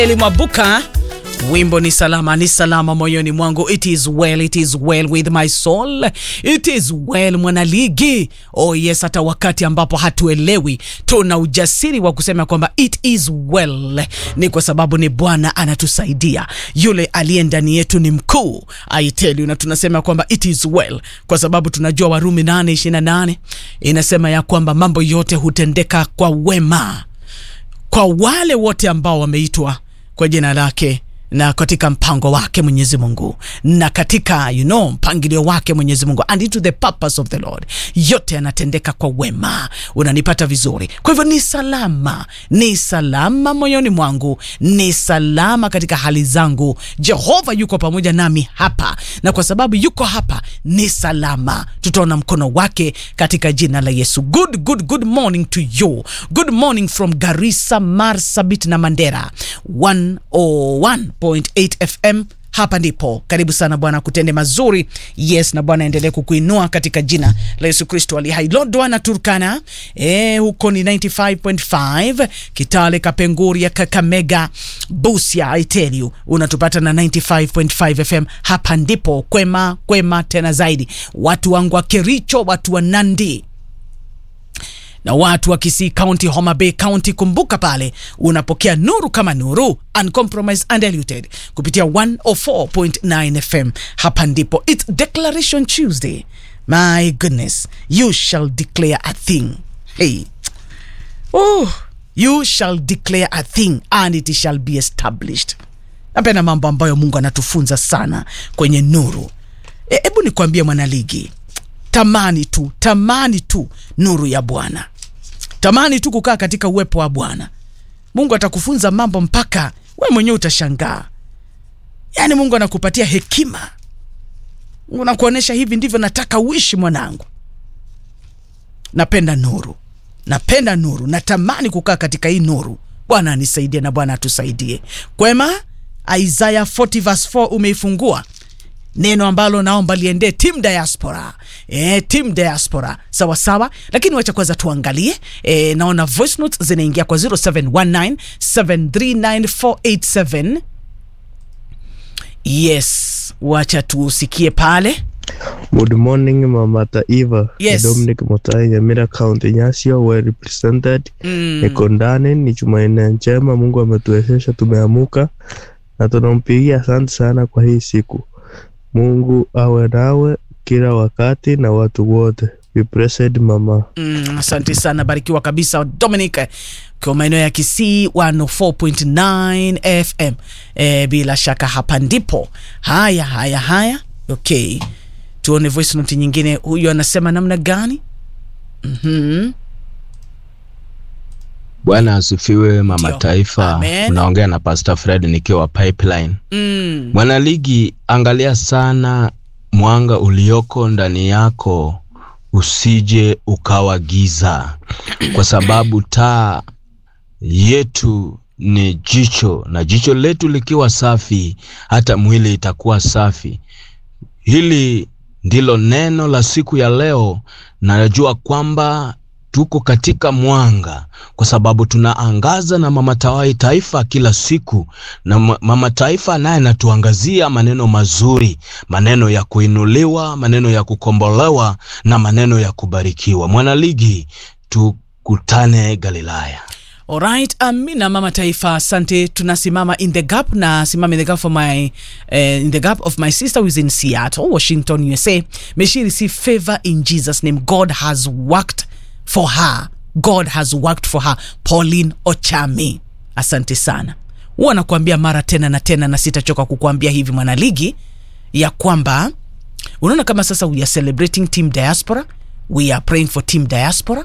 Elimwabuka wimbo ni salama ni salama moyoni mwangu it is well it is well with my soul it is well mwanaligi oh yes hata wakati ambapo hatuelewi tuna ujasiri wa kusema kwamba it is well ni kwa sababu ni bwana anatusaidia yule aliye ndani yetu ni mkuu I tell you na tunasema kwamba it is well kwa sababu tunajua warumi 8:28 inasema ya kwamba mambo yote hutendeka kwa wema kwa wale wote ambao wameitwa kwa jina lake na katika mpango wake Mwenyezi Mungu na katika you know, mpangilio wake Mwenyezi Mungu and into the purpose of the Lord, yote yanatendeka kwa wema. Unanipata vizuri? Kwa hivyo ni salama, ni salama moyoni mwangu, ni salama katika hali zangu. Jehova yuko pamoja nami hapa, na kwa sababu yuko hapa ni salama. Tutaona mkono wake katika jina la Yesu. Good, good, good morning to you. Good morning from Garissa, Marsabit na Mandera 101.8 FM. Hapa ndipo karibu sana Bwana kutende mazuri. Yes, na Bwana endelee kukuinua katika jina la Yesu Kristo ali hai. Lodwa na Turkana eh, huko ni 95.5, Kitale, Kapenguria, Kakamega, Busia. I tell you unatupata na 95.5 FM. Hapa ndipo kwema kwema tena zaidi, watu wangu wa Kericho, watu wa Nandi na watu wa Kisii County, Homa Bay County. Kumbuka pale unapokea nuru kama nuru, uncompromised and diluted kupitia 104.9 FM. Hapa ndipo it's Declaration Tuesday. My goodness, you shall declare a thing. Hey. Oh, you shall declare a thing and it shall be established. Napenda mambo ambayo Mungu anatufunza sana kwenye nuru. Hebu e, nikwambie mwanaligi, tamani tu, tamani tu nuru ya Bwana, tamani tu kukaa katika uwepo wa Bwana. Mungu atakufunza mambo mpaka we mwenyewe utashangaa. Yaani Mungu anakupatia hekima, Mungu anakuonyesha hivi ndivyo nataka uishi mwanangu. Napenda nuru, napenda nuru, natamani kukaa katika hii nuru. Bwana anisaidie na Bwana atusaidie. Kwema, Isaiah 40 verse 4 umeifungua neno ambalo naomba liendee team diaspora e, team diaspora sawa sawa, lakini wacha kwanza tuangalie e, naona voice notes zinaingia kwa 0719 739 yes, wacha tusikie pale. Good morning, Mama Taiva. Yes. Dominic Mutai, Nyamira County, Nyasio, well represented. Mm. Niko ndani, ni Jumanne njema, Mungu ametuwezesha, tumeamuka na tunampigia asante sana kwa hii siku. Mungu awe nawe kila wakati na watu wote. Be blessed mama. Mm, asante sana, barikiwa kabisa Dominic kwa maeneo ya Kisii 104.9 FM. E, bila shaka hapa ndipo. Haya haya haya, okay, tuone voice note nyingine. Huyu anasema namna gani? Mhm. Bwana asifiwe, mama Ndio. taifa. Amen. Unaongea na Pastor Fred nikiwa Pipeline. Mm. Mwanaligi, angalia sana mwanga ulioko ndani yako, usije ukawa giza, kwa sababu taa yetu ni jicho, na jicho letu likiwa safi, hata mwili itakuwa safi. Hili ndilo neno la siku ya leo. Najua kwamba tuko katika mwanga kwa sababu tunaangaza na mama tawai taifa kila siku, na ma- mama taifa naye anatuangazia maneno mazuri, maneno ya kuinuliwa, maneno ya kukombolewa na maneno ya kubarikiwa. Mwanaligi, tukutane Galilaya. Alright, amina mama taifa, asante. Tunasimama in the gap na simama in the gap for my uh, in the gap of my sister who is in Seattle, Washington, USA. May she receive favor in Jesus name. God has worked for her. God has worked for her. Pauline Ochami. Asante sana. Huwa nakuambia mara tena na tena na sitachoka kukuambia hivi mwanaligi ya kwamba unaona kama sasa we are celebrating team diaspora. We are praying for team diaspora